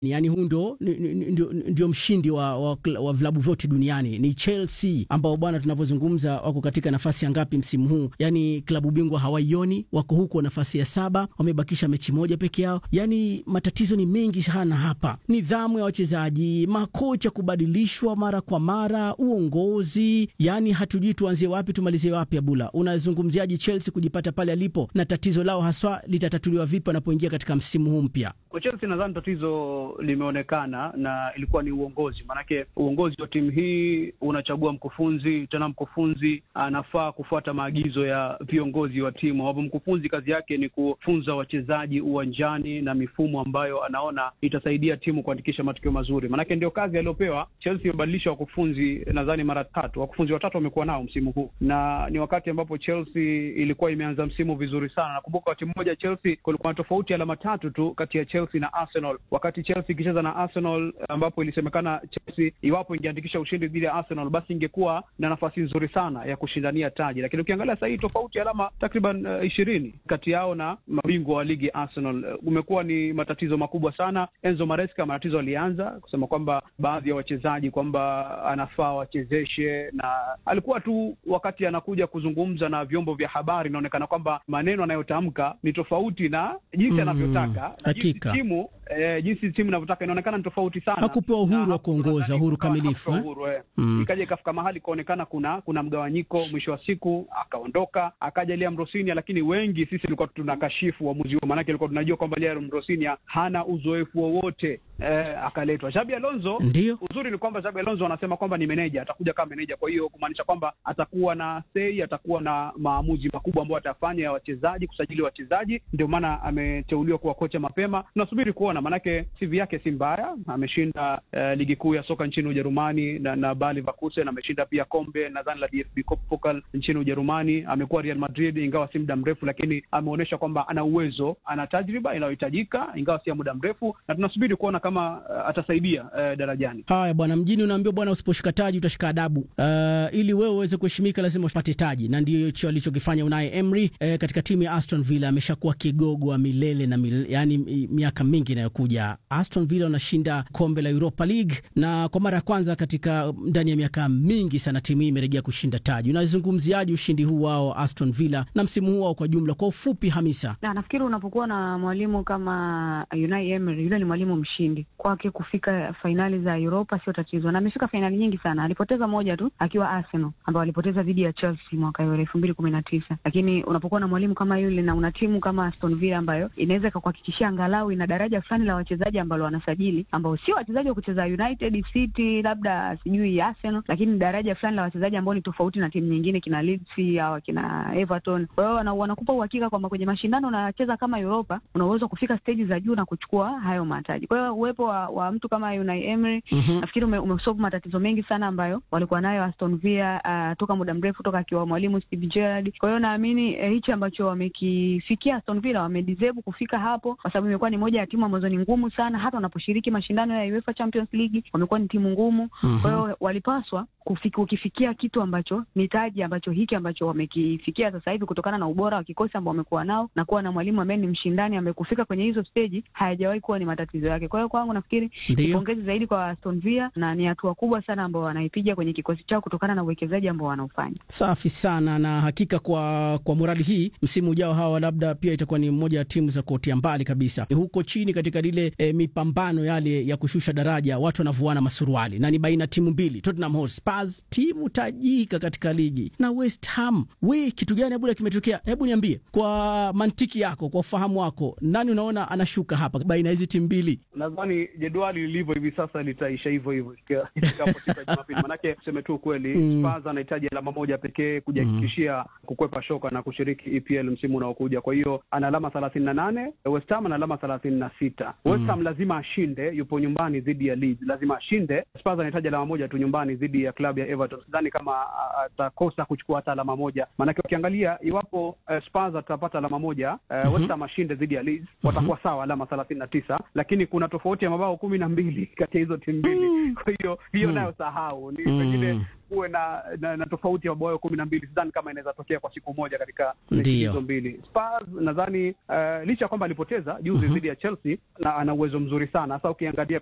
Yaani huu ndio ndio, ndio mshindi wa, wa, wa vilabu vyote duniani ni Chelsea, ambao bwana, tunavyozungumza wako katika nafasi ya ngapi msimu huu? Yaani klabu bingwa hawaioni, wako huko nafasi ya saba, wamebakisha mechi moja peke yao. Yaani matatizo ni mengi sana hapa, nidhamu ya wachezaji, makocha kubadilishwa mara kwa mara, uongozi. Yaani hatujui tuanzie wapi tumalizie wapi. Abula, unazungumziaje Chelsea kujipata pale alipo, na tatizo lao haswa litatatuliwa vipi wanapoingia katika msimu huu mpya? Kwa Chelsea nadhani tatizo limeonekana na ilikuwa ni uongozi. Maanake uongozi wa timu hii unachagua mkufunzi, tena mkufunzi anafaa kufuata maagizo ya viongozi wa timu, ambapo mkufunzi kazi yake ni kufunza wachezaji uwanjani na mifumo ambayo anaona itasaidia timu kuandikisha matokeo mazuri. Maanake ndio kazi aliyopewa. Chelsea imebadilisha wakufunzi nadhani mara tatu, wakufunzi watatu wamekuwa nao msimu huu, na ni wakati ambapo Chelsea ilikuwa imeanza msimu vizuri sana. Nakumbuka wakati mmoja Chelsea kulikuwa na tofauti alama tatu tu kati ya Chelsea na Arsenal, wakati Chelsea ikicheza na Arsenal, ambapo ilisemekana Chelsea iwapo ingeandikisha ushindi dhidi ya Arsenal, basi ingekuwa na nafasi nzuri sana ya kushindania taji. Lakini ukiangalia sasa hii tofauti ya alama takriban ishirini uh, kati yao na mabingwa wa ligi Arsenal, uh, umekuwa ni matatizo makubwa sana. Enzo Maresca matatizo alianza kusema kwamba baadhi ya wachezaji kwamba anafaa wachezeshe, na alikuwa tu wakati anakuja kuzungumza na vyombo vya habari, inaonekana kwamba maneno anayotamka ni tofauti na jinsi anavyotaka na jinsi timu eh, jinsi timu inavyotaka inaonekana ni tofauti sana. Hakupewa uhuru wa kuongoza, uhuru kamilifu eh? uhuru, eh. Mm. Ikaja ikafika mahali ikaonekana kuna kuna mgawanyiko, mwisho wa siku akaondoka, akaja Liam Rosinia, lakini wengi sisi tulikuwa tunakashifu uamuzi huo, maanake tulikuwa tunajua kwamba Liam Rosinia hana uzoefu wowote eh, akaletwa Xabi Alonso. Ndio uzuri ni kwamba Xabi Alonso anasema kwamba ni meneja, atakuja kama meneja, kwa hiyo kumaanisha kwamba atakuwa na sei, atakuwa na maamuzi makubwa ambayo atafanya ya wachezaji, kusajili wachezaji. Ndio maana ameteuliwa kuwa kocha mapema. Tunasubiri kuona, maanake CV yake si mbaya, ameshinda uh, ligi kuu ya soka nchini Ujerumani na, na Bayer Leverkusen, ameshinda pia kombe nadhani la DFB Pokal nchini Ujerumani. Amekuwa Real Madrid ingawa si muda mrefu, lakini ameonyesha kwamba ana uwezo, ana tajriba inayohitajika ingawa si ya muda mrefu, na tunasubiri kuona kama uh, atasaidia uh, darajani. Haya bwana, mjini unaambiwa bwana, usiposhika taji utashika adabu. Uh, ili wewe uweze kuheshimika lazima upate taji, na ndio hicho alichokifanya Unai Emery eh, katika timu ya Aston Villa. Ameshakuwa kigogo wa milele na milele, yani miaka mingi inayokuja. Aston Villa wanashinda kombe la Europa League na kwa mara ya kwanza katika ndani ya miaka mingi sana timu hii imerejea kushinda taji. Unazungumziaje ushindi huu wao Aston Villa na msimu huu wao kwa jumla, kwa ufupi Hamisa? Na nafikiri unapokuwa na mwalimu kama Unai Emery, yule ni mwalimu mshindi, kwake kufika fainali za Europa sio tatizo, na amefika fainali nyingi sana. Alipoteza moja tu akiwa Arsenal, ambao alipoteza dhidi ya Chelsea mwaka elfu mbili kumi na tisa. Lakini unapokuwa na mwalimu kama yule na una timu kama Aston Villa ambayo inaweza ikakuhakikishia angalau ina daraja fulani la wachezaji ambalo wanasajili ambao sio wachezaji wa kucheza United City, labda sijui Arsenal, lakini daraja fulani la wachezaji ambao ni tofauti na timu nyingine, kina Leeds au kina Everton. Kwa hiyo wanakupa uhakika kwamba kwenye mashindano unacheza kama Europa, una uwezo kufika stage za juu na kuchukua hayo mataji. Kwa hiyo uwepo wa, wa mtu kama Unai Emery mm -hmm. nafikiri ume, umesolve matatizo mengi sana ambayo walikuwa nayo Aston Villa uh, toka muda mrefu toka akiwa mwalimu Steve Gerrard. Kwa hiyo naamini eh, hichi ambacho wamekifikia Aston Villa wamedeserve kufika hapo, kwa sababu imekuwa ni moja ya timu ambazo ni ngumu sana, hata wanaposhiriki mashindano ya UEFA Champions League wamekuwa ni timu ngumu mm -hmm. Kwa hiyo walipaswa kufiki, ukifikia kitu ambacho ni taji ambacho hiki ambacho wamekifikia sasa hivi kutokana na ubora wa kikosi ambao wamekuwa nao na kuwa na mwalimu ambaye ni mshindani ambaye kufika kwenye hizo stage hayajawahi kuwa ni matatizo yake. Kwa hiyo kwangu nafikiri ni pongezi zaidi kwa Aston Villa na ni hatua kubwa sana ambao wanaipiga kwenye kikosi chao kutokana na uwekezaji ambao wanaofanya. Safi sana, na hakika kwa kwa morali hii msimu ujao hawa labda pia itakuwa ni moja ya timu za kuotea mbali kabisa huko chini katika lile e, mipambano yale ya kushusha daraja, watu wanavuana masuruali na ni baina timu mbili, Tottenham Hotspur timu tajika katika ligi na West Ham. We, kitu gani abula kimetokea? Hebu niambie kwa mantiki yako, kwa ufahamu wako, nani unaona anashuka hapa baina hizi timu mbili? Nadhani jedwali lilivyo hivi sasa litaisha hivyo hivyo ifikapo siku ya Jumapili, manake tuseme tu ukweli mm. Spurs anahitaji alama moja pekee kujihakikishia mm. kukwepa shoka na kushiriki EPL msimu unaokuja. Kwa hiyo ana alama thelathini na nane West Ham ana alama thelathini na sita mm. West Ham lazima ashinde, yupo nyumbani dhidi ya Leeds, lazima ashinde. Spurs anahitaji alama moja tu nyumbani dhidi ya klabu ya Everton. Sidhani kama atakosa kuchukua hata alama moja, maanake ukiangalia iwapo uh, Spurs atapata alama moja uh, mm -hmm. West Ham ashinde dhidi ya Leeds watakuwa sawa alama thelathini na tisa, lakini kuna tofauti ya mabao kumi na mbili kati ya hizo timu mbili mm. Kwa hiyo hiyo mm. nayo sahau ni pengine kuwe na, na, na tofauti ya mabao kumi na mbili. Sidhani kama inaweza tokea kwa siku moja katika mechi Ndiyo. hizo mbili. Spurs nadhani uh, licha ya kwamba alipoteza juzi Mhm. dhidi ya Chelsea na ana uwezo mzuri sana hasa ukiangalia